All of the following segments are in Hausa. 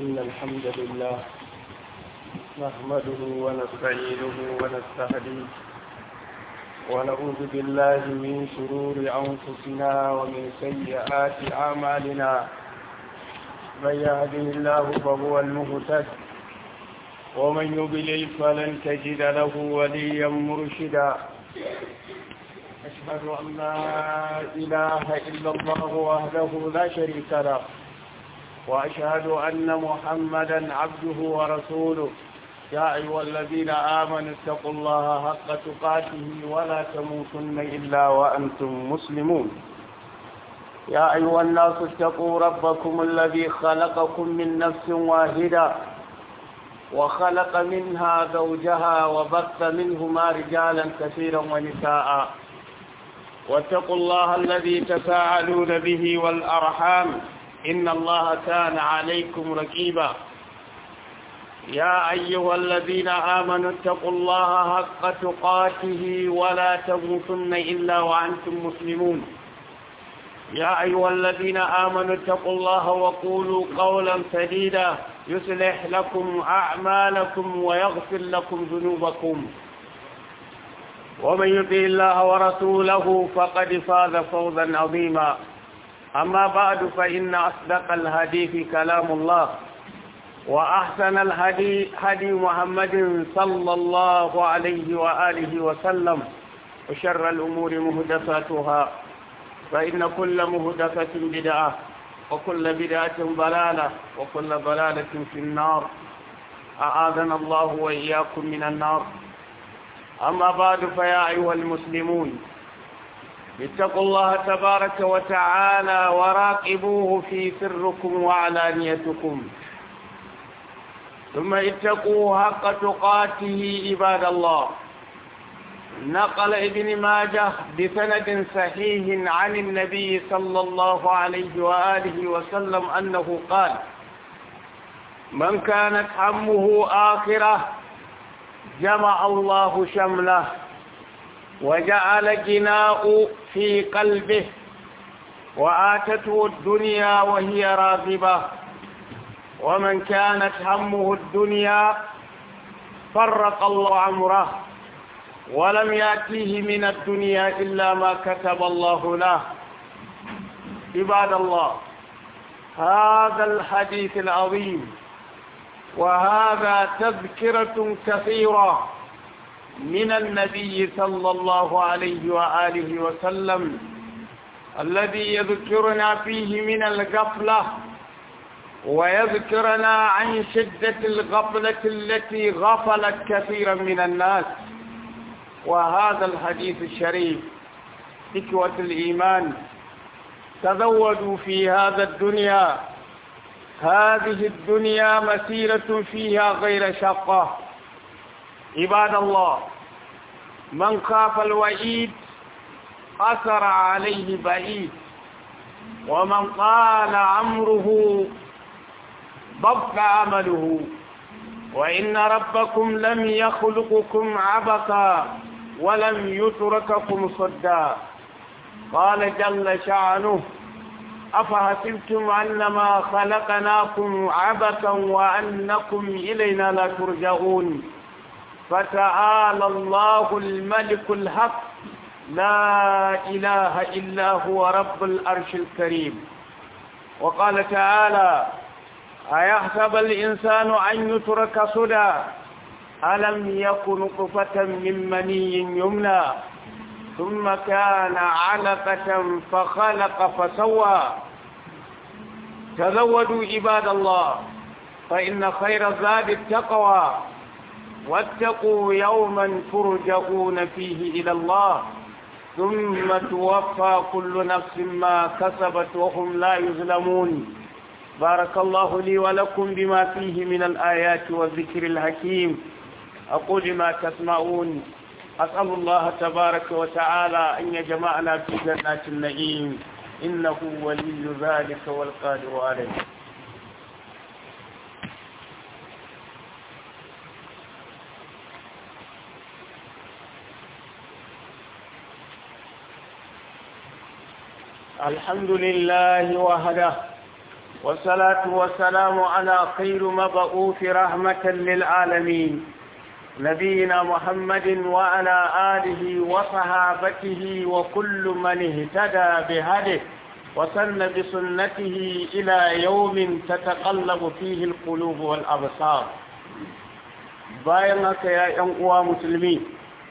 إن الحمد لله نحمده ونستعينه ونستهديه ونعوذ بالله من شرور أنفسنا ومن سيئات أعمالنا من يهده الله فهو المهتد ومن يضلل فلن تجد له وليا مرشدا أشهد أن لا إله إلا الله وحده لا شريك له وأشهد أن محمدا عبده ورسوله يا أيها الذين آمنوا اتقوا الله حق تقاته ولا تموتن إلا وأنتم مسلمون يا أيها الناس اتقوا ربكم الذي خلقكم من نفس واحدة وخلق منها زوجها وبث منهما رجالا كثيرا ونساء واتقوا الله الذي تساءلون به والأرحام إن الله كان عليكم ركيبا يا أيها الذين آمنوا اتقوا الله حق تقاته ولا تموتن إلا وأنتم مسلمون يا أيها الذين آمنوا اتقوا الله وقولوا قولا سديدا يصلح لكم أعمالكم ويغفر لكم ذنوبكم ومن يطع الله ورسوله فقد فاز فوزا عظيما أما بعد فإن أصدق الحديث كلام الله وأحسن الهدي هدي محمد صلى الله عليه وآله وسلم وشر الأمور مهدفاتها فإن كل مهدفة بدعة وكل بدعة ضلالة وكل ضلالة في النار أعاذنا الله وإياكم من النار أما بعد فيا أيها المسلمون اتقوا الله تبارك وتعالى وراقبوه في سركم وعلانيتكم ثم اتقوا حق تقاته عباد الله نقل ابن ماجه بسند صحيح عن النبي صلى الله عليه وآله وسلم أنه قال من كانت همه آخرة جمع الله شمله وجعل جناء في قلبه وآتته الدنيا وهي راغبة ومن كانت همه الدنيا فرق الله عمره ولم يأتيه من الدنيا إلا ما كتب الله له عباد الله هذا الحديث العظيم وهذا تذكرة كثيرة من النبي صلى الله عليه وآله وسلم الذي يذكرنا فيه من الغفلة ويذكرنا عن شدة الغفلة التي غفلت كثيرا من الناس وهذا الحديث الشريف إخوة الإيمان تزودوا في هذا الدنيا هذه الدنيا مسيرة فيها غير شقة عباد الله من خاف الوعيد أثر عليه بعيد ومن قال عمره ضبط عمله وإن ربكم لم يخلقكم عبثا ولم يترككم صدا قال جل شعنه أفحسبتم أنما خلقناكم عبثا وأنكم إلينا لا ترجعون فتعالى الله الملك الحق لا إله إلا هو رب الأرش الكريم وقال تعالى أيحسب الإنسان أن يترك سدى ألم يكن نطفة من مني يمنى ثم كان علقة فخلق فسوى تزودوا عباد الله فإن خير الزاد التقوى واتقوا يوما ترجعون فيه إلى الله ثم توفى كل نفس ما كسبت وهم لا يظلمون بارك الله لي ولكم بما فيه من الآيات والذكر الحكيم أقول ما تسمعون أسأل الله تبارك وتعالى أن يجمعنا في جنات النعيم إنه ولي ذلك والقادر عليه الحمد لله وحده والصلاة والسلام على خير مبعوث رحمة للعالمين نبينا محمد وعلى آله وصحابته وكل من اهتدى بهده وسن بسنته إلى يوم تتقلب فيه القلوب والأبصار bayan haka ya ‘yan uwa musulmi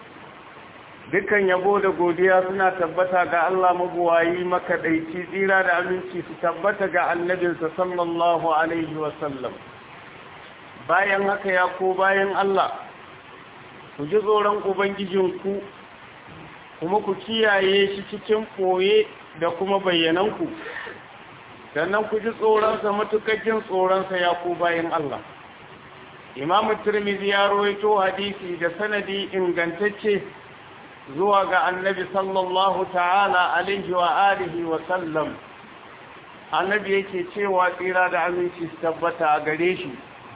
dukan yabo da godiya suna tabbata ga Allah mabuwayi makaɗaici tsira da aminci su tabbata ga annabinsa sallallahu alaihi wasallam bayan haka ya ko bayan Allah ku ji tsoron ubangijinku kuma ku kiyaye shi cikin ɓoye da kuma bayyananku sannan ku ji tsoronsa matukakin tsoronsa ya ko bayan Allah imamu turmizi ya rawaito hadisi da sanadi ingantacce zuwa ga annabi sallallahu ta'ala alaihi wa alihi wa sallam annabi yake cewa tsira da aminci tabbata a gare shi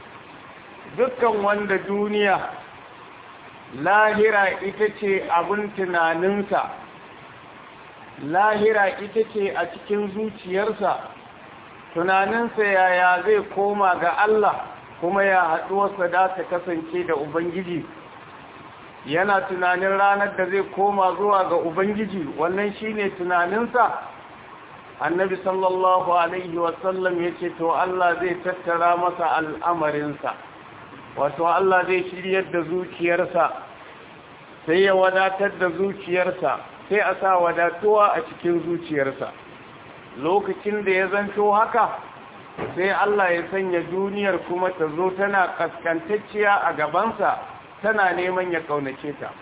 dukkan wanda duniya lahira ita ce abin tunaninsa lahira ita ce a cikin zuciyarsa tunaninsa yaya zai koma ga Allah kuma ya haɗuwarsa da ta kasance da Ubangiji yana tunanin ranar da zai koma zuwa ga Ubangiji wannan shine tunaninsa annabi sallallahu alaihi wasallam ya ce to Allah zai tattara masa al'amarinsa wato Allah zai shiryar da zuciyarsa sai ya wadatar da zuciyarsa sai a sa wadatuwa a cikin zuciyarsa lokacin da ya zanto haka sai Allah ya sanya duniyar kuma ta zo tana kaskantacciya a gabansa tana neman ya kaunace ta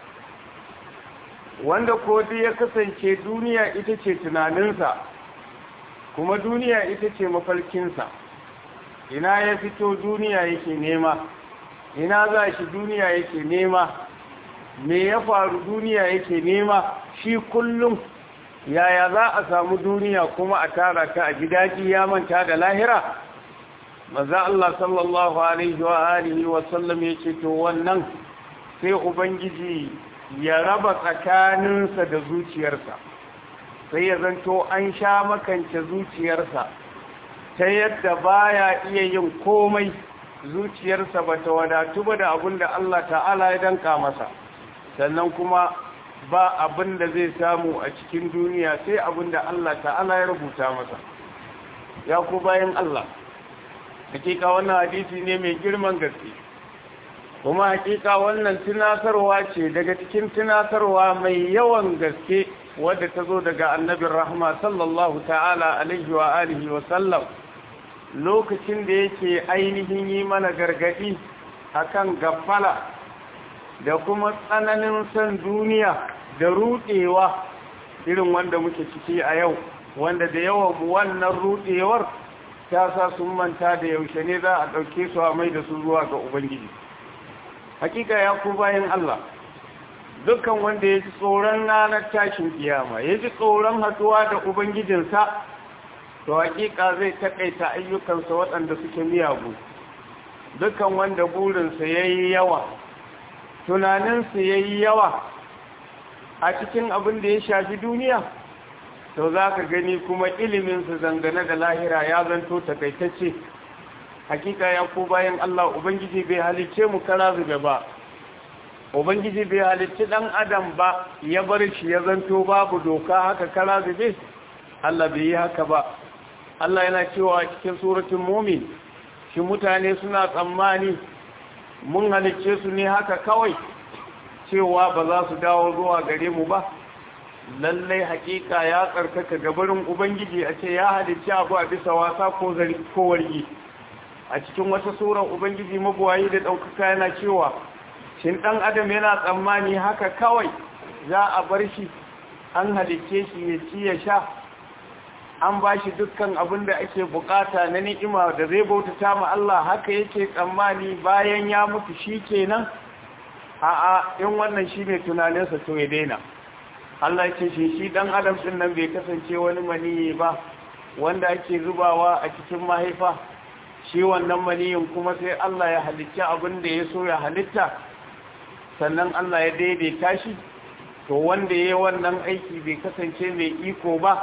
wanda ko ya kasance duniya ita ce tunaninsa kuma duniya ita ce mafarkinsa ina ya fito duniya yake nema ina za shi duniya yake nema me ya faru duniya yake nema shi kullum yaya za a samu duniya kuma a tara ta a gidaji ya manta da lahira maza Allah sallallahu alaihi wa alihi wa sallam yake to wannan sai ubangiji ya raba tsakaninsa da zuciyarsa sai ya zanto an sha makance zuciyarsa ta yadda baya iya yin komai zuciyarsa ba ta wadatu ba da abin da Allah ta'ala ya danka masa sannan kuma ba abin da zai samu a cikin duniya sai abin da Allah ta'ala ya rubuta masa ya ku bayan Allah hakika wannan hadisi ne mai girman gaske kuma hakika wannan tunatarwa ce daga cikin tunatarwa mai yawan gaske wadda ta zo daga annabin rahma sallallahu ta'ala alaihi wa alihi wa sallam lokacin da yake ainihin yi mana gargadi akan gafala da kuma tsananin san duniya da rudewa irin wanda muke ciki a yau wanda da yawan wannan rudewar ta sa sun manta da yaushe ne za a ɗauke su a mai da su zuwa ga ubangiji hakika ya ku bayan Allah dukkan wanda ya ji tsoron ranar tashin kiyama ya ji tsoron haduwa da ubangijinsa to hakika zai takaita ayyukansa waɗanda suke miyagu dukkan wanda burinsa ya yi yawa tunaninsa ya yi yawa a cikin abin da ya shafi duniya to za ka gani kuma iliminsa zangane da lahira ya zanto takaitacce hakika ya ku bayan Allah Ubangiji bai halicce mu kara zube ba Ubangiji bai halicci ɗan adam ba ya bar shi ya zanto babu doka haka kara zube Allah bai yi haka ba Allah yana cewa cikin suratun mumin shi mutane suna tsammani mun halicce su ne haka kawai cewa ba za su dawo zuwa gare mu ba lallai hakika ya tsarkaka gabarin ubangiji a ce ya halicci abu a bisa wasa ko wargi a cikin wata surar ubangiji mabuwayi da ɗaukaka yana cewa shin ɗan adam yana tsammani haka kawai za a bar shi an halicce shi ya ci ya sha an ba shi dukkan abin da ake bukata na ni'ima da zai bautata ma Allah haka yake tsammani bayan ya mutu shi kenan a'a in wannan shi ne tunaninsa to ya daina Allah ce shi shi dan adam din nan bai kasance wani maniyi ba wanda ake zubawa a cikin mahaifa shi wannan maniyin kuma sai Allah ya halitta abin da ya so ya halitta sannan Allah ya daidaita shi to wanda ya yi wannan aiki bai kasance mai iko ba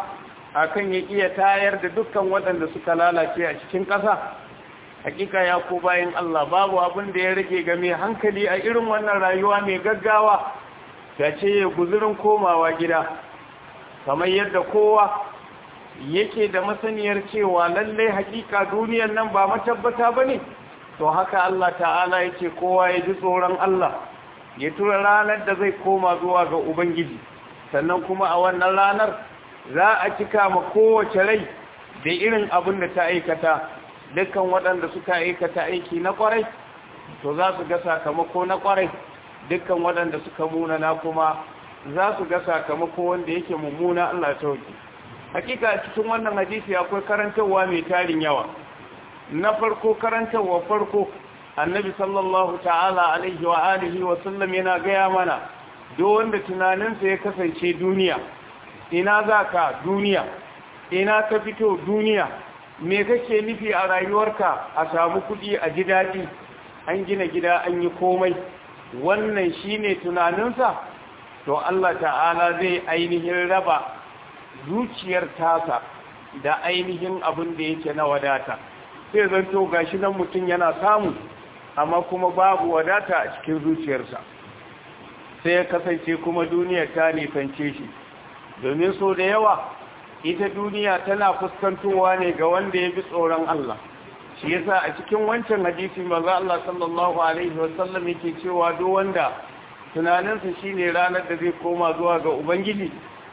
akan ya iya tayar da dukkan waɗanda suka lalace a cikin ƙasa hakika ya ko bayan Allah babu abin da ya rage ga mai hankali a irin wannan rayuwa mai gaggawa ta ce ya guzurin komawa gida kamar yadda kowa yake da masaniyar cewa lallai hakika duniyar nan ba matabbata ba ne to haka Allah ta'ala yake kowa ya ji tsoron Allah ya tura ranar da zai koma zuwa ga Ubangiji sannan kuma a wannan ranar za a cika ma kowace rai da irin abin da ta aikata dukkan waɗanda suka aikata aiki na ƙwarai to za su ga sakamako na ƙwarai dukkan waɗanda suka munana kuma za su ga sakamako wanda yake mummuna Allah ta wuce hakika cikin wannan hadisi akwai karantarwa mai tarin yawa na farko karantarwa farko annabi sallallahu ta'ala alaihi wa alihi wa sallam yana gaya mana duk wanda tunaninsa ya kasance duniya ina za ka duniya ina ka fito duniya me kake nufi a rayuwarka a samu kuɗi a ji daɗi an gina gida an yi komai wannan shine tunaninsa to Allah ta'ala zai ainihin raba zuciyar tasa da ainihin abin da yake na wadata sai zanto gashi nan mutum yana samu amma kuma babu wadata a cikin zuciyarsa sai ya kasance kuma duniyar ta nisance shi domin so da yawa ita duniya tana fuskantowa ne ga wanda ya bi tsoron Allah shi yasa a cikin wancan hadisi maza Allah sallallahu alaihi wasallam yake cewa duk wanda tunaninsa shine ranar da zai koma zuwa ga ubangiji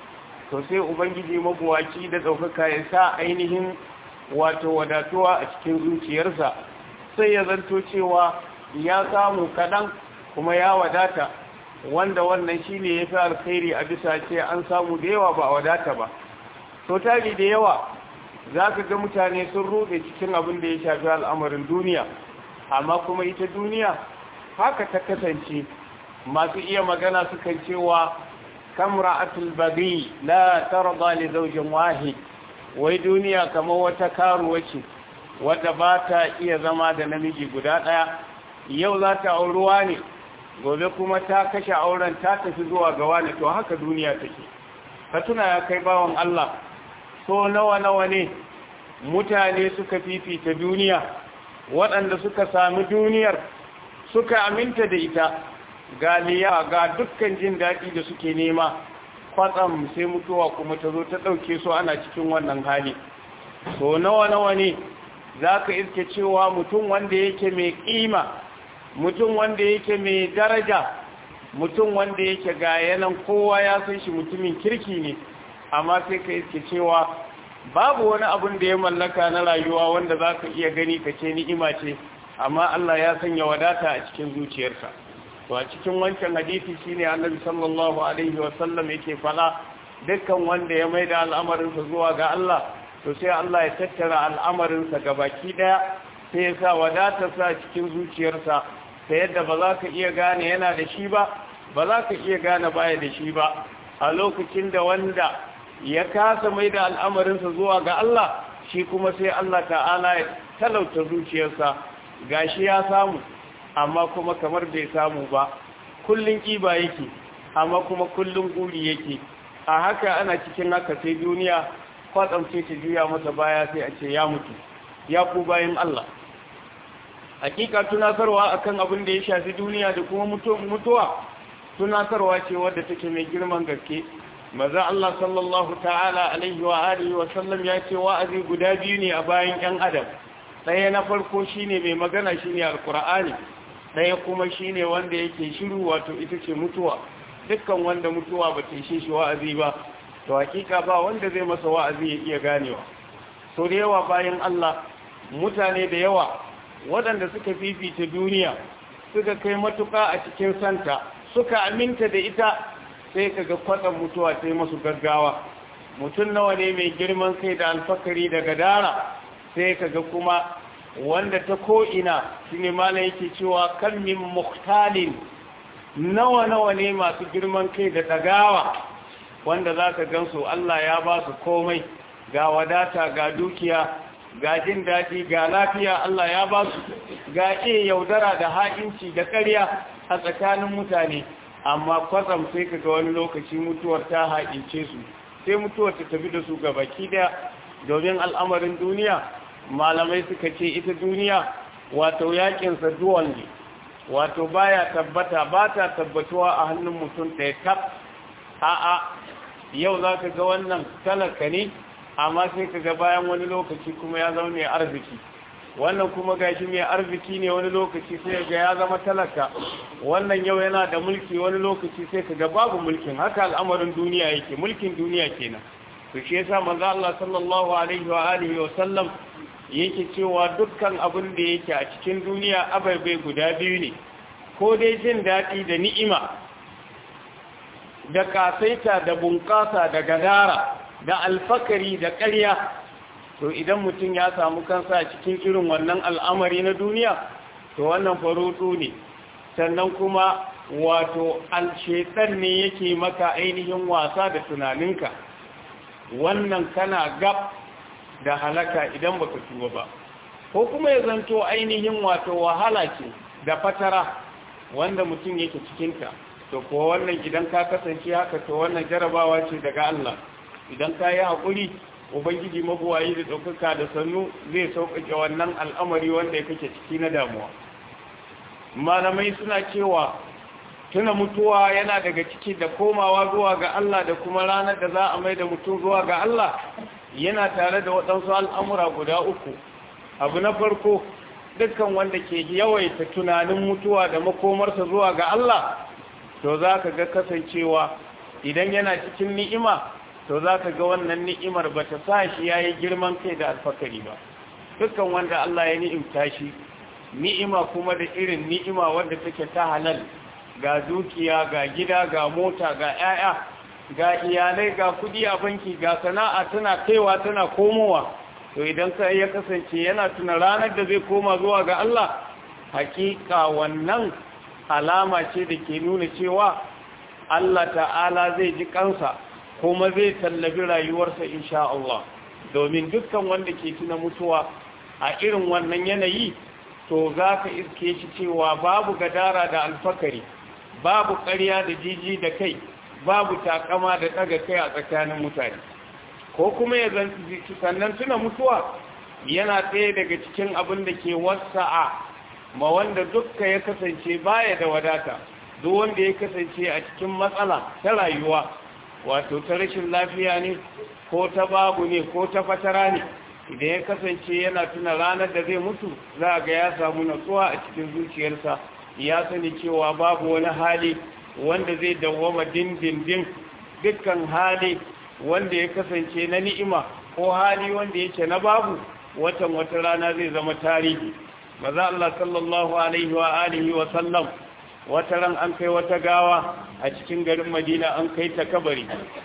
to sai ubangiji mabuwaci da ɗaukaka ya sa ainihin wato wadatuwa a cikin zuciyarsa sai ya zanto cewa ya samu kaɗan kuma ya wadata wanda wannan shine ya fi alkhairi a bisa ce an samu da yawa ba a wadata ba to tari da yawa za ka ga mutane sun rude cikin abin da ya shafi al'amarin duniya amma kuma ita duniya haka ta kasance masu iya magana sukan cewa kamra'atul bagi la tarda li zawjin wahid wai duniya kamar wata karuwa ce wadda ba ta iya zama da namiji guda ɗaya yau za ta auruwa ne gobe kuma ta kashe auren ta tafi zuwa ga wani to haka duniya take ka tuna ya kai bawan Allah so nawa nawa ne mutane suka fifita duniya waɗanda suka sami duniyar suka aminta da ita galiya ga dukkan jin daɗi da suke nema kwatsam sai mutuwa kuma ta zo ta ɗauke su ana cikin wannan hali so nawa nawa ne za ka iske cewa mutum wanda yake mai ƙima mutum wanda yake mai daraja mutum wanda yake ga yanan kowa ya san shi mutumin kirki ne amma sai ka iske cewa babu wani abin da ya mallaka na rayuwa wanda za ka iya gani ka ce ni'ima ce amma Allah ya sanya wadata a cikin zuciyarsa to a cikin wancan hadisi shine annabi sallallahu alaihi wasallam yake fada dukkan wanda ya maida al'amarinsa zuwa ga Allah to sai Allah ya tattara al'amarinsa baki daya sai ya sa wadatarsa cikin zuciyarsa ta yadda ba za ka iya gane yana da shi ba ba za ka iya gane baya da shi ba a lokacin da wanda ya kasa mai da al'amarinsa zuwa ga Allah shi kuma sai Allah ta'ala ya talauta zuciyarsa gashi ya samu amma kuma kamar bai samu ba kullun kiba yake amma kuma kullun guri yake a haka ana cikin haka sai duniya kwatsam ce ta juya masa baya sai a ce ya mutu ya ku bayan Allah hakika tunasarwa akan abin da ya shafi duniya da kuma mutuwa tunasarwa ce wadda take mai girman gaske maza Allah sallallahu ta'ala alaihi wa alihi wa sallam ya ce wa'azi guda biyu ne a bayan yan adam ɗaya na farko shine mai magana shine alqur'ani ɗaya kuma shine wanda yake shiru wato ita ce mutuwa dukkan wanda mutuwa ba ta shi wa'azi ba to hakika ba wanda zai masa wa'azi ya iya ganewa so da yawa bayan Allah mutane da yawa waɗanda suka fifita duniya suka kai matuƙa a cikin santa suka aminta da ita sai kaga kwatsan mutuwa sai masu gaggawa mutum nawa ne mai girman kai da alfakari da gadara sai kaga kuma wanda ta ko'ina shi ne mana yake cewa kan min muhtalin nawa nawa ne masu girman kai da ɗagawa wanda za ka gansu Allah ya ba su komai ga wadata ga dukiya ga jin daɗi ga lafiya Allah ya ba su ga iya yaudara da haƙinci da ƙarya a tsakanin mutane amma kwatsam sai ka ga wani lokaci mutuwar ta haƙince su sai mutuwa ta tafi da su gabaki daya domin al'amarin duniya malamai suka ce ita duniya wato yakinsa duwan ne wato baya tabbata ba ta tabbatuwa a hannun mutum ɗaya tab a'a yau za ka ga wannan talaka ne amma sai ka ga bayan wani lokaci kuma ya zama mai arziki wannan kuma gashi mai arziki ne wani lokaci sai ga ya zama talaka wannan yau yana da mulki wani lokaci sai ka ga babu mulkin haka al'amarin duniya yake mulkin duniya kenan to shi yasa manzo Allah sallallahu alaihi wa alihi wa sallam yake cewa dukkan abin da yake a cikin duniya abai guda biyu ne ko dai jin daɗi da ni'ima da kasaita da bunƙasa da gadara da alfakari da ƙarya to idan mutum ya samu kansa a cikin irin wannan al'amari na duniya to wannan farutu ne sannan kuma wato alshetan ne yake maka ainihin wasa da tunaninka wannan kana gab da halaka idan baka tuba ba ko kuma ya zanto ainihin wato wahala ce da fatara wanda mutum yake cikinta to ko wannan idan ka kasance haka to wannan jarabawa ce daga Allah idan ka yi haƙuri ubangiji mabuwayi da ɗaukaka da sannu zai sauƙaƙe wannan al'amari wanda ya kake ciki na damuwa malamai suna cewa tuna mutuwa yana daga ciki da komawa zuwa ga Allah da kuma ranar da za a mai da mutum zuwa ga Allah yana tare da waɗansu al'amura guda uku abu na farko dukkan wanda ke yawaita tunanin mutuwa da makomarsa zuwa ga Allah to za ka ga kasancewa idan yana cikin ni'ima to za ka ga wannan ni'imar ba ta sa shi ya yi girman kai da alfakari ba dukkan wanda Allah ya ni'imta shi ni'ima kuma da irin ni'ima wanda take ta halal ga dukiya ga gida ga mota ga 'ya'ya ga iyalai ga kudi a banki ga sana'a tana kaiwa tana komowa to idan ka ya kasance yana tuna ranar da zai koma zuwa ga Allah hakika wannan alama ce da ke nuna cewa Allah ta'ala zai ji kansa kuma zai tallabi rayuwarsa insha Allah domin dukkan wanda ke tuna mutuwa a irin wannan yanayi to za ka iske shi cewa babu gadara da alfakari babu ƙarya da jiji da kai babu takama da ɗaga kai a tsakanin mutane ko kuma ya zanci sannan tuna mutuwa yana ɗaya daga cikin abin da ke wasa'a ma wanda dukka ya kasance baya da wadata duk wanda ya kasance a cikin matsala ta rayuwa wato ta rashin lafiya ne ko ta babu ne ko ta fatara ne idan ya kasance yana tuna ranar da zai mutu za ga ya samu natsuwa a cikin zuciyarsa ya sani cewa babu wani hali wanda zai dawwama dindindin dukkan hali wanda ya kasance na ni'ima ko hali wanda yake na babu watan wata rana zai zama tarihi maza Allah sallallahu alaihi wa alihi wa sallam wata ran an kai wata gawa a cikin garin Madina an kai ta kabari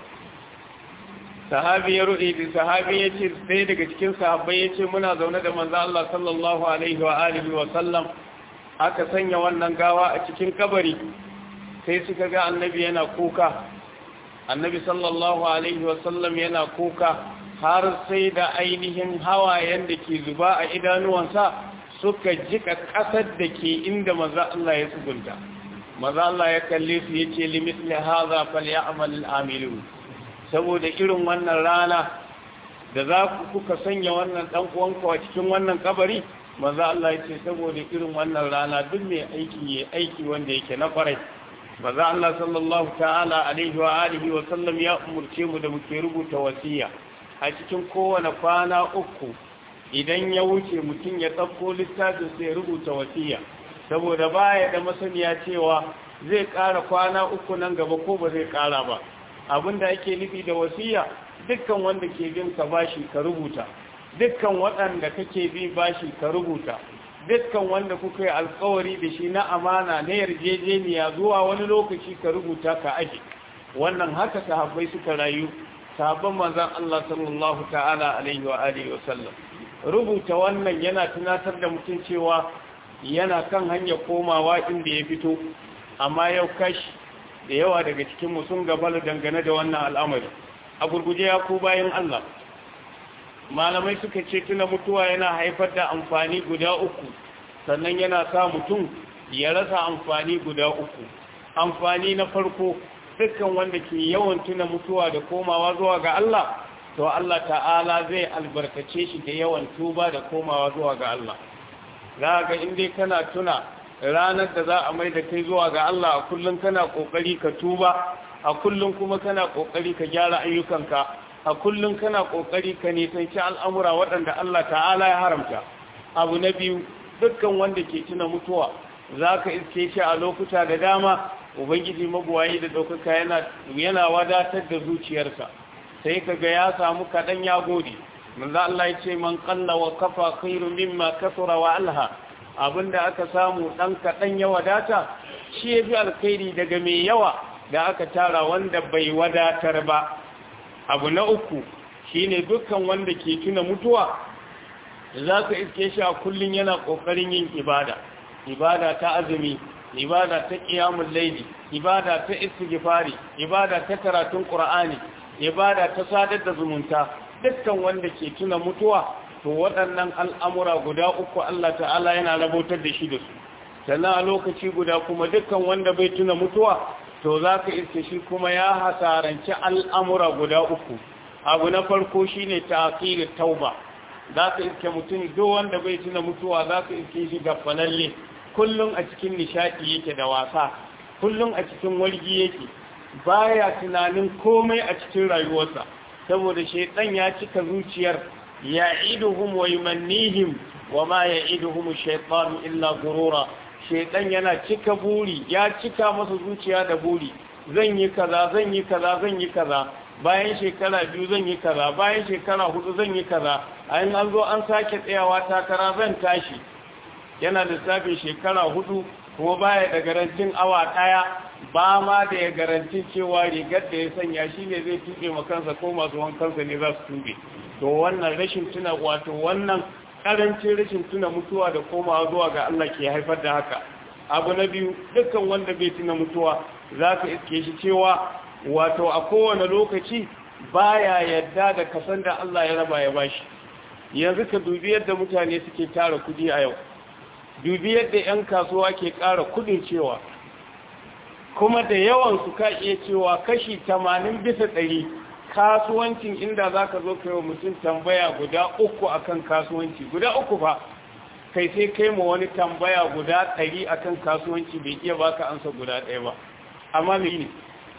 sahabi ya ruɗe da sahabi ya ce sai daga cikin sahabbai ya ce muna zaune da manzo Allah sallallahu alaihi wa alihi wa sallam aka sanya wannan gawa a cikin kabari sai suka ga annabi yana kuka annabi sallallahu alaihi wa sallam yana kuka har sai da ainihin hawayen da ke zuba a idanuwansa suka jika ƙasar da ke inda manzo Allah ya tsugunta manzo Allah ya kalle su yace limithli hadha falyamal al-amilun saboda irin wannan rana da za ku kuka sanya wannan dan uwanku a cikin wannan kabari manzo Allah yace saboda irin wannan rana duk mai aiki yayi aiki wanda yake na farai manzo Allah sallallahu ta'ala alaihi wa alihi wa sallam ya umurce mu da muke rubuta wasiya a cikin kowane kwana uku idan ya wuce mutum ya tsakko littafin sai ya rubuta wasiya saboda baya da masaniya cewa zai ƙara kwana uku nan gaba ko ba zai ƙara ba abinda ake nufi da wasiya dukkan wanda ke bin ka bashi ka rubuta dukkan waɗanda kake bi bashi ka rubuta dukkan wanda kuka yi alkawari da shi na amana na yarjejeniya zuwa wani lokaci ka rubuta ka aje wannan haka sahabbai suka rayu sahabban manzon Allah sallallahu ta'ala alaihi wa alihi wa sallam rubuta wannan yana tunatar da mutum cewa yana kan hanyar komawa inda ya fito amma yau kashi da yawa daga cikinmu sun gabala dangane da wannan al'amari a gurguje ya ku bayan Allah malamai suka ce tuna mutuwa yana haifar da amfani guda uku sannan yana sa mutum ya rasa amfani guda uku amfani na farko dukkan wanda ke yawan tuna mutuwa da komawa zuwa ga Allah to Allah ta'ala zai albarkace shi da yawan tuba da komawa zuwa ga Allah za ga in dai kana tuna ranar da za a mai da kai zuwa ga Allah a kullum kana kokari ka tuba a kullum kuma kana kokari ka gyara ayyukanka a kullum kana kokari ka nisanci al'amura waɗanda Allah ta'ala ya haramta abu na biyu dukkan wanda ke tuna mutuwa za ka iske shi a lokuta da dama ubangiji mabuwayi da ɗaukaka yana yana wadatar da zuciyarsa sai ka ga ya samu kaɗan ya gode manzo Allah ya ce man qalla wa kafa khairu mimma kasura wa alha abinda aka samu ɗan kaɗan ya wadata shi ya fi alkhairi daga mai yawa da aka tara wanda bai wadatar ba abu na uku shine dukkan wanda ke tuna mutuwa za ka iske shi a kullum yana ƙoƙarin yin ibada ibada ta azumi ibada ta ƙiyamun laili ibada ta istighfari ibada ta karatun ƙur'ani ibada ta sadar da zumunta dukkan wanda ke tuna mutuwa to waɗannan al'amura guda uku Allah ta'ala yana rabotar da shi da su sannan a lokaci guda kuma dukkan wanda bai tuna mutuwa to za ka iske shi kuma ya hasaranci al'amura guda uku abu na farko shi ne ta tauba za ka iske mutum do wanda bai tuna mutuwa za ka iske shi ga falalle kullum a cikin nishaɗi yake da wasa kullum a cikin wargi yake baya tunanin komai a cikin rayuwarsa saboda shaitan ya cika zuciyar ya'iduhum wa yumannihim wa ma ya'iduhum shaytanu illa gurura shaitan yana cika buri ya cika masa zuciya da buri zan yi kaza zan yi kaza zan yi kaza bayan shekara biyu zan yi kaza bayan shekara hudu zan yi kaza ayin an zo an sake tsayawa takara zan tashi yana lissafin shekara hudu kuma baya da garantin awa daya ba ma da ya garantin cewa rigar da ya sanya shi ne zai tuɓe makansa ko masu wankansa ne za su tuɓe to wannan rashin tuna wato wannan karancin rashin tuna mutuwa da komawa zuwa ga Allah ke haifar da haka abu na biyu dukkan wanda bai tuna mutuwa za ka iske shi cewa wato a kowane lokaci baya yadda da kasan da Allah ya raba ya bashi yanzu ka dubi yadda mutane suke tara kudi a yau dubi yadda 'yan kasuwa ke ƙara kudin cewa kuma da yawan su ka iya cewa kashi 80 bisa ɗari kasuwancin inda za ka zo kai wa mutum tambaya guda uku akan kasuwanci guda uku ba kai sai kai ma wani tambaya guda ɗari akan kasuwanci bai iya baka ansa guda ɗaya ba amma me ne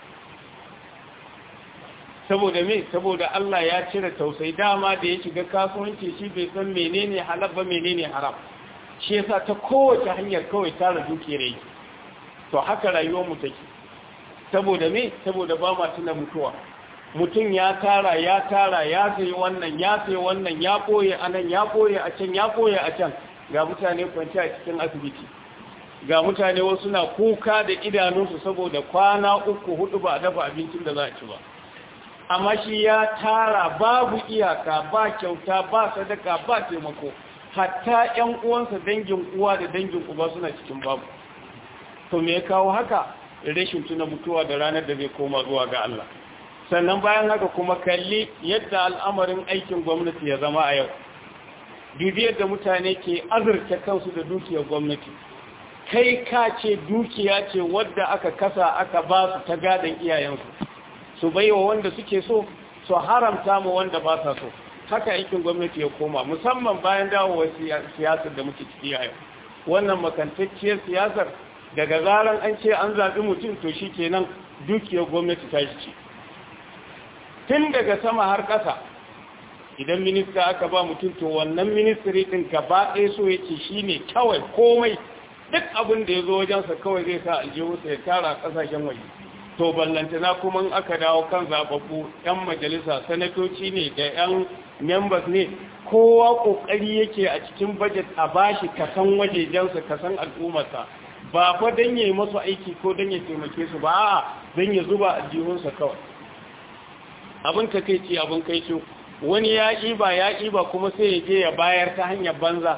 saboda me saboda Allah ya cire tausayi dama da ya shiga kasuwanci shi bai san menene halal ba menene haram shi yasa ta kowace hanyar kawai tara dukiyar yake to haka rayuwar mu take saboda me saboda ba ma tuna mutuwa mutum ya tara ya tara ya sayi wannan ya sayi wannan ya koye a nan ya koye a can ya koye a can ga mutane kwanci a cikin asibiti ga mutane wasu na kuka da idanunsu saboda kwana uku hudu ba a dafa abincin da za a ci ba amma shi ya tara babu iyaka ba kyauta ba sadaka ba taimako hatta ƴan uwansa dangin uwa da dangin uba suna cikin babu to me ya kawo haka rashin tuna mutuwa da ranar da zai koma zuwa ga Allah sannan bayan haka kuma kalli yadda al'amarin aikin gwamnati ya zama a yau dubi yadda mutane ke azurta kansu da dukiyar gwamnati kai ka ce dukiya ce wadda aka kasa aka ba su ta gadon iyayensu su baiwa wanda suke so su haramta mu wanda ba sa so haka aikin gwamnati ya koma musamman bayan dawowar siyasar da muke ciki a yau wannan makantacciyar siyasar daga zaran an ce an zaɓi mutum to shi kenan dukiyar gwamnati ta shi ce tun daga sama har ƙasa idan minista aka ba mutum to wannan ministry ɗin gaba ɗaya so yake shi ne kawai komai duk abin da ya zo wajensa kawai zai sa aljihunsa ya tara ƙasashen waje to ballantana kuma in aka dawo kan zababbu 'yan majalisa sanatoci ne da 'yan members ne kowa ƙoƙari yake a cikin budget a bashi kasan wajejensa kasan al'ummarsa ba fa don ya yi masu aiki ko don ya taimake su ba a don ya zuba aljihunsa kawai abin ka kai ce abin kai ce wani ya ƙiba ya ƙiba kuma sai ya je ya bayar ta hanyar banza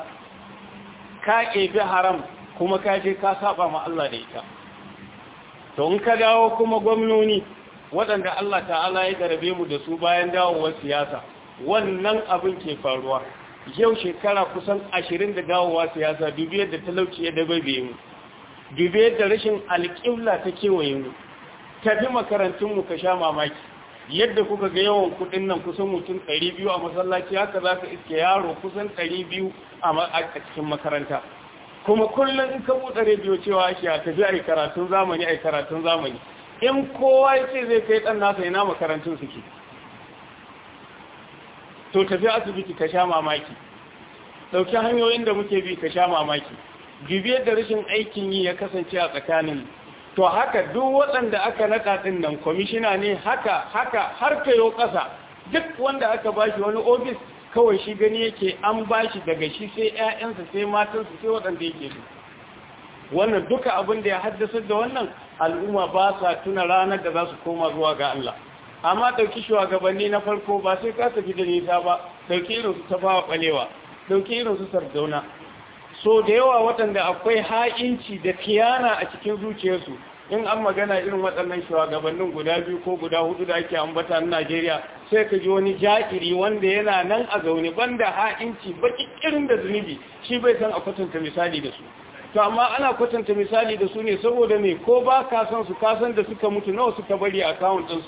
ka ƙebi haram kuma ka je ka saba ma Allah da ita to in ka dawo kuma gwamnoni waɗanda Allah ta'ala ya garabe mu da su bayan dawowar siyasa wannan abin ke faruwa yau shekara kusan ashirin da dawowa siyasa dubi yadda talauci ya dabaibe mu dubi yadda rashin alƙibla ta kewaye mu tafi makarantunmu ka sha mamaki yadda kuka ga yawan kudin nan kusan mutum 200 a masallaci haka za ka iske yaro kusan 200 a cikin makaranta kuma kullum in ka buɗe rediyo cewa ake a tafi a karatun zamani a karatun zamani in kowa ya ce zai kai ɗan nasa ina makarantun suke to tafi asibiti ka sha mamaki ɗauki hanyoyin da muke bi ka sha mamaki bibiyar da rashin aikin yi ya kasance a tsakanin to haka duk waɗanda aka naɗa ɗin nan kwamishina ne haka haka har kayo ƙasa duk wanda aka bashi wani ofis kawai shi gani yake an bashi daga shi sai 'ya'yansa sai matansa sai waɗanda yake su wannan duka abin da ya haddasa da wannan al'umma ba sa tuna ranar da za su koma zuwa ga Allah amma ɗauki shugabanni na farko ba sai ka tafi da nisa ba ɗauki irin su tafawa ɓalewa ɗauki irin su sardauna so da yawa waɗanda akwai ha'inci da kiyana a cikin zuciyarsu in an magana irin waɗannan shugabannin guda biyu ko guda hudu da ake ambata na Najeriya sai ka ji wani ja'iri wanda yana nan a zaune banda ha'inci baki irin da zunubi shi bai san a kwatanta misali da su to amma ana kwatanta misali da su ne saboda me ko ba ka san su ka san da suka mutu nawa suka bari a account ɗinsu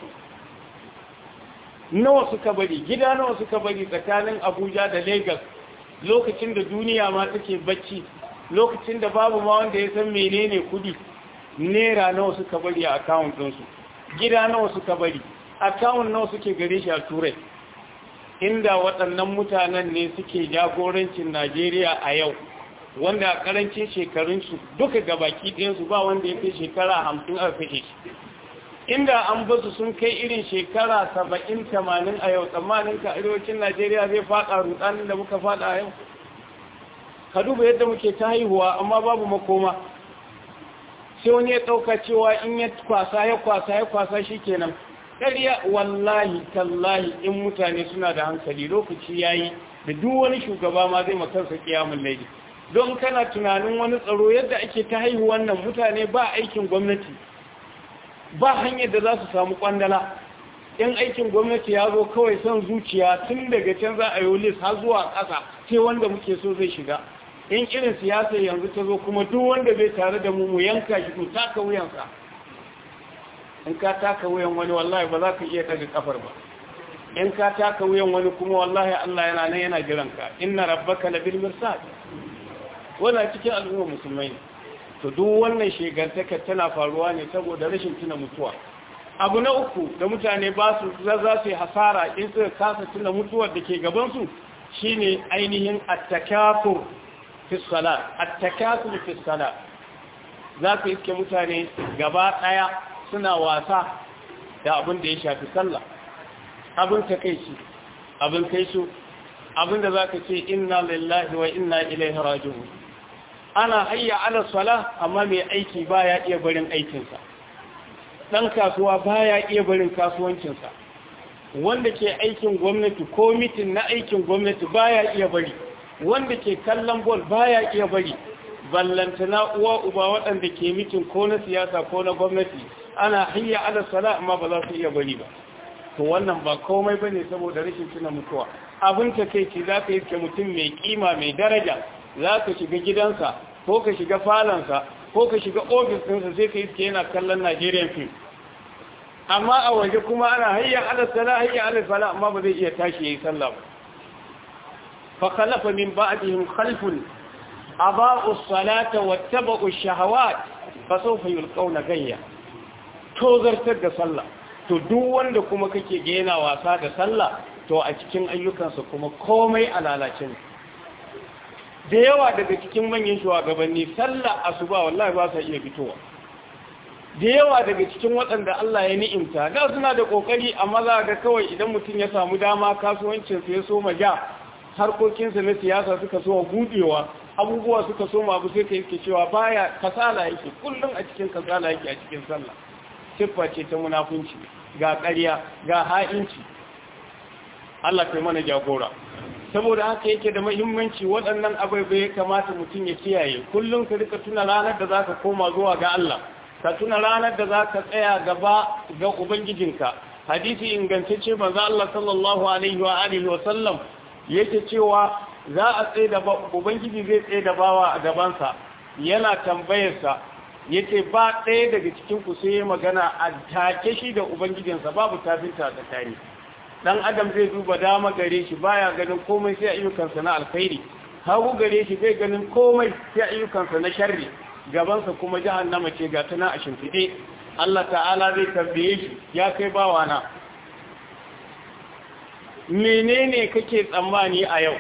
nawa suka bari gida nawa suka bari tsakanin Abuja da Lagos lokacin da duniya ma take bacci lokacin da babu ma wanda ya san menene kudi naira nawa suka bari a account ɗinsu gida nawa suka bari account nawa suke gare shi a turai inda waɗannan mutanen ne suke jagorancin najeriya a yau wanda a ƙarancin shekarunsu duka gabaki ɗayansu ba wanda ya kai shekara hamsin a kashe shi inda an basu sun kai irin shekara saba'in tamanin a yau tsammanin ka arewacin najeriya zai faɗa rutsanin da muka faɗa a yau ka duba yadda muke ta haihuwa amma babu makoma sai wani ya ɗauka cewa in ya kwasa ya kwasa ya kwasa shi kenan ƙarya wallahi tallahi in mutane suna da hankali lokaci ya yi da duk wani shugaba ma zai makarsa kiyamun laifi don kana tunanin wani tsaro yadda ake ta haihuwan nan mutane ba aikin gwamnati ba hanyar da za su samu kwandala in aikin gwamnati ya zo kawai son zuciya tun daga can za a yi lis har zuwa ƙasa sai wanda muke so zai shiga in irin siyasa yanzu ta zo kuma duk wanda bai tare da mu mu yanka shi mu taka wuyansa in ka taka wuyan wani wallahi ba za ka iya daga kafar ba in ka taka wuyan wani kuma wallahi Allah yana nan yana jiran ka inna rabbaka labil mirsad wannan cikin al'umma musulmai to duk wannan shegantaka tana faruwa ne saboda rashin tuna mutuwa abu na uku da mutane ba su za su yi hasara in suka kasa tuna mutuwar da ke gabansu shine ainihin attakafur fi salat attakafur fi salat za ku iske mutane gaba daya suna wasa da abin da ya shafi sallah abin takeici abin kaisu abin da za ka ce inna lillahi wa inna ilaihi raji'un ana hayya ala sala amma mai aiki baya iya barin aikinsa dan kasuwa baya iya barin kasuwancinsa wanda ke aikin gwamnati ko mitin na aikin gwamnati baya iya bari wanda ke kallon bol baya iya bari ballantana uwa uba waɗanda ke mitin ko na siyasa ko na gwamnati ana hayya ala sala amma ba za su iya bari ba to wannan ba komai bane saboda rashin tuna mutuwa abin takeici za ka yi mutum mai kima mai daraja za ka shiga gidansa ko ka shiga falansa ko ka shiga ofis ɗinsa sai ka iske yana kallon Nigerian film amma a waje kuma ana hayya ala sala hayya ala sala amma ba zai iya tashi yayi sallah ba fa khalafa min ba'dihim khalfun aba'u as-salata wattaba'u ash-shahawat fa sawfa yulqawna gayya to zartar da sallah to duk wanda kuma kake ga yana wasa da sallah to a cikin ayyukansa kuma komai a lalace ne da yawa daga cikin manyan shugabanni sallah asuba wallahi ba sa iya fitowa da yawa daga cikin waɗanda Allah ya ni'imta da suna da kokari amma za ga kawai idan mutum ya samu dama kasuwancin sa ya soma ja harkokinsa na siyasa suka soma budewa abubuwa suka soma abu sai ka yake cewa baya kasala yake kullum a cikin kasala yake a cikin sallah siffa ce ta munafunci ga ƙarya ga ha'inci Allah kai mana jagora saboda haka yake da muhimmanci waɗannan abubuwa ya kamata mutum ya kiyaye kullum ka rika tuna ranar da zaka koma zuwa ga Allah ka tuna ranar da zaka tsaya gaba ga ubangijinka hadisi ingantacce manzo Allah sallallahu alaihi wa alihi wa sallam yake cewa za a tsaye da ubangiji zai tsaye da bawa a gabansa yana tambayarsa yace ba ɗaya daga cikin ku sai magana a take shi da ubangijinsa babu tafinta tsakani dan adam zai duba dama gare shi baya ganin komai sai ayyukansa na alkhairi hagu gare shi bai ganin komai sai ayyukansa na sharri gabansa kuma jahannama ce ga tana a shimfiɗe Allah ta'ala zai tambaye shi ya kai bawana menene kake tsammani a yau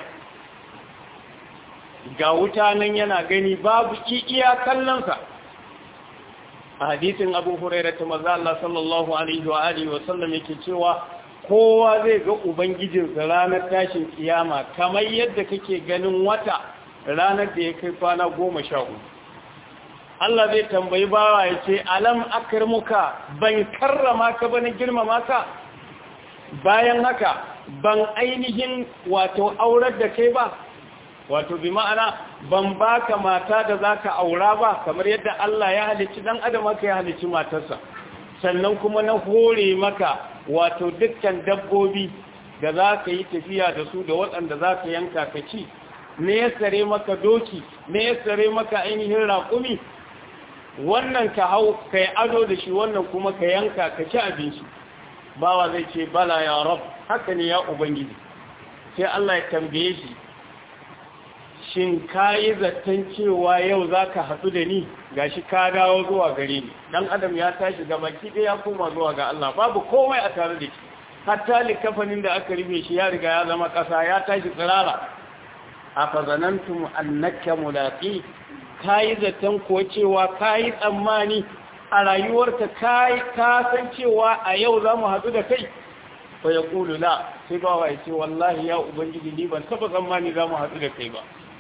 ga wuta nan yana gani babu iya kallonsa a hadisin abu huraira ta maza Allah sallallahu alaihi wa alihi wa sallam yake cewa kowa zai ga ubangijinsa ranar tashin kiyama kamar yadda kake ganin wata ranar da ya kai kwana goma sha uku Allah zai tambayi bawa ya ce alam akarmuka ban karrama ka bane girmama ka bayan haka ban ainihin wato aurar da kai ba wato bi ma'ana ban baka mata da zaka aura ba kamar yadda Allah ya halicci dan adam aka ya halicci matarsa sannan kuma na hore maka wato dukkan dabbobi da za ka yi tafiya da su da waɗanda za ka yanka ka ci ne ya sare maka doki ne ya sare maka ainihin raƙumi wannan ka hau ka yi ado da shi wannan kuma ka yanka ka ci abinci bawa zai ce bala ya rab haka ne ya ubangiji sai Allah ya tambaye shi shin ka yi zaton cewa yau za ka haɗu da ni ga shi ka dawo zuwa gare ni ɗan adam ya tashi ga baki ɗaya koma zuwa ga Allah babu komai a tare da shi hatta likafanin da aka rufe shi ya riga ya zama ƙasa ya tashi tsirara a fazanantum annaka mulaqi ka yi zaton ko cewa ka yi tsammani a rayuwarka ka san cewa a yau za mu haɗu da kai fa ya ƙulu la sai ba wa ya ce wallahi ya ubangiji ni ban taɓa tsammani za mu haɗu da kai ba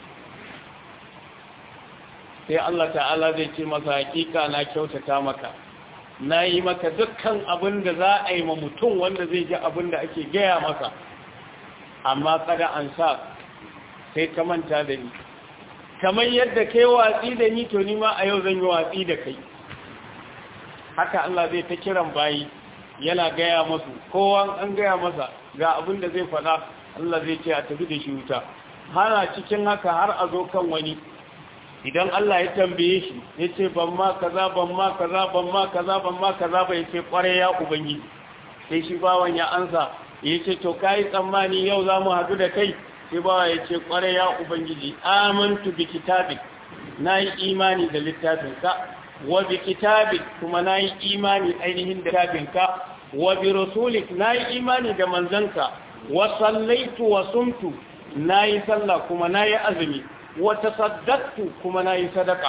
sai Allah ta'ala zai ce masa hakika na kyautata maka na yi maka dukkan abin da za a yi ma mutum wanda zai ji abin da ake gaya masa amma kada an sa sai ka manta da ni kamar yadda kai watsi da ni to ni ma a yau zan yi watsi da kai haka Allah zai ta kiran bayi yana gaya masu kowa an gaya masa ga abin da zai faɗa Allah zai ce a tafi da shi wuta hana cikin haka har a zo kan wani idan Allah ya tambaye shi ya ce ban ma kaza ban ma kaza ban ma kaza ban ma kaza ba ya ce kware ya ubangi sai shi bawan ya ansa ya ce to kai tsammani yau za mu haɗu da kai sai bawa ya ce kware ya ubangiji amantu bi kitabik na yi imani da littafinka wa bi kitabik kuma na yi imani ainihin da littafinka wa bi rasulik na yi imani da manzanka wa sallaitu wa sumtu na yi sallah kuma na yi azumi wata saddaktu kuma na yi sadaka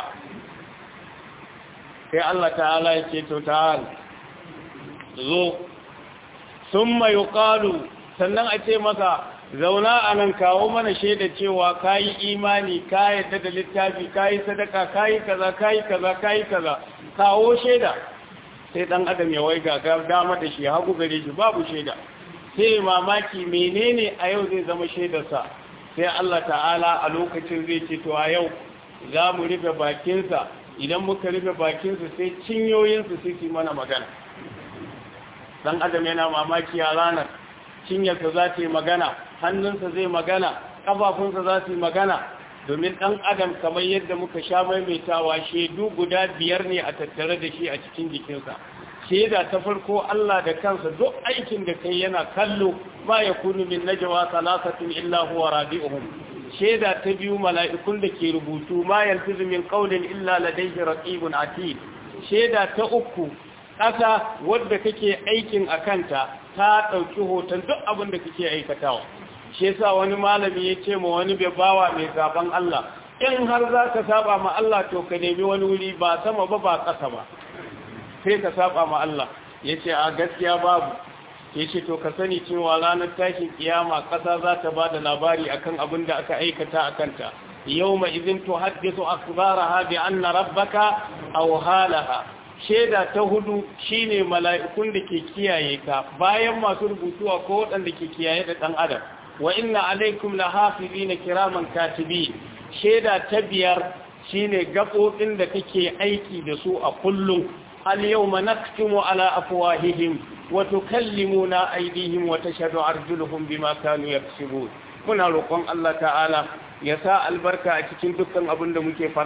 sai Allah ta'ala ya ce to ta'al zo sun mai ƙalu sannan a ce masa zauna a nan kawo mana shaida cewa ka yi imani ka yadda da littafi ka yi sadaka ka yi kaza ka yi kaza ka yi kaza kawo shaida sai ɗan adam ya waiga ga dama da shi hagu gare shi babu shaida sai mamaki menene a yau zai zama shaidarsa sai Allah ta'ala a lokacin zai ce to a yau za mu rufe bakinsa idan muka rufe bakinsa sai cinyoyinsa sai su mana magana dan adam yana mamaki a ranar cinyarsa za ta yi magana hannunsa zai magana ƙafafunsa za su yi magana domin ɗan adam kamar yadda muka sha maimaitawa shaidu guda biyar ne a tattare da shi a cikin jikinsa shaida ta farko Allah da kansa duk aikin da kai yana kallo ba ya kunu min najwa salasatin illa huwa rabi'uhum shaida ta biyu mala'ikun da ke rubutu ma yalfizu min qawlin illa ladayhi raqibun atid shaida ta uku ƙasa wadda kake aikin akanta ta ɗauki hoton duk abin da kake aikatawa shi yasa wani malami ya ce ma wani bai bawa mai zaben Allah in har za ka saba ma Allah to ka nemi wani wuri ba sama ba ba ƙasa ba sai ka saba ma Allah ya ce a gaskiya babu ya ce to ka sani cewa ranar tashin kiyama ƙasa za ta ba da labari akan abin da aka aikata a kanta yau ma izin to haddisu akbaraha bi anna rabbaka aw halaha shaida ta hudu shine mala'ikun da ke kiyaye ka bayan masu rubutuwa ko waɗanda ke kiyaye da ɗan adam wa inna alaikum lahafizina kiraman katibi shaida ta biyar shine gaɓoɓin da kake aiki da su a kullum اليوم نختم على أفواههم وتكلمنا أيديهم وتشهد أرجلهم بما كانوا يكسبون muna roƙon Allah ta'ala ya sa albarka a cikin dukkan abin da muke fada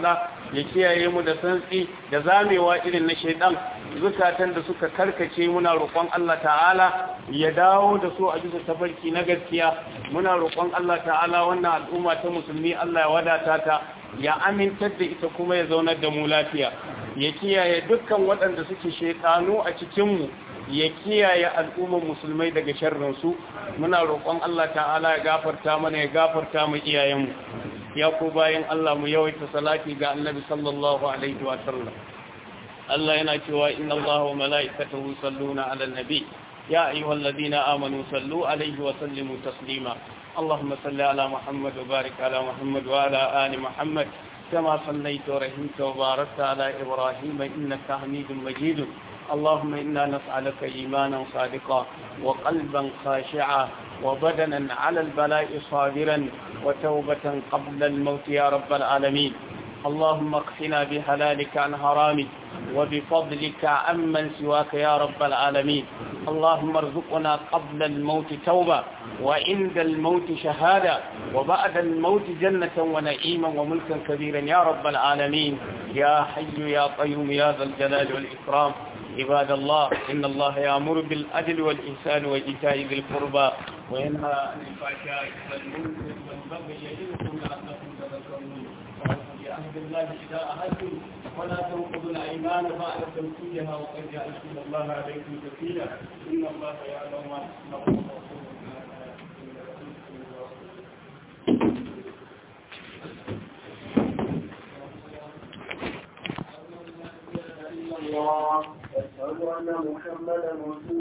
ya kiyaye mu da santsi da zamewa irin na shaidan zukatan da suka karkace muna roƙon Allah ta'ala ya dawo da su a bisa tafarki na gaskiya muna roƙon Allah ta'ala wannan al'umma ta musulmi Allah ya wadata ta ya amintar da ita kuma ya zaunar da mu lafiya ya kiyaye dukkan waɗanda suke shaitanu a cikinmu ya kiyaye al'ummar musulmai daga sharrinsu muna roƙon Allah ta'ala ya gafarta mana ya gafarta mu iyayenmu ya ku bayan Allah mu yawaita salati ga annabi sallallahu alaihi wa sallam Allah yana cewa inna Allah wa mala'ikatahu yusalluna 'alan nabi ya ayyuhalladhina amanu sallu alaihi wa sallimu taslima اللهم صل على محمد وبارك على محمد وعلى آل محمد كما صليت ورحمت وباركت على إبراهيم إنك حميد مجيد اللهم إنا نسألك إيمانا صادقا وقلبا خاشعا وبدنا على البلاء صابرا وتوبة قبل الموت يا رب العالمين اللهم اقفنا بحلالك عن حرامك وبفضلك عمن سواك يا رب العالمين اللهم ارزقنا قبل الموت توبة وعند الموت شهادة وبعد الموت جنة ونعيما وملكا كبيرا يا رب العالمين يا حي يا قيوم يا ذا الجلال والإكرام عباد الله إن الله يأمر بالعدل والإحسان وإيتاء ذي القربى وينهى عن الفحشاء والمنكر والبغي يعظكم لعلكم تذكرون بعهد الله إذا أهلتم ولا تنقضوا الأيمان بعد تنفيذها وقد جعلتم الله عليكم كفيلا إن الله يعلم ما تصنعون الله أشهد أن محمدا رسول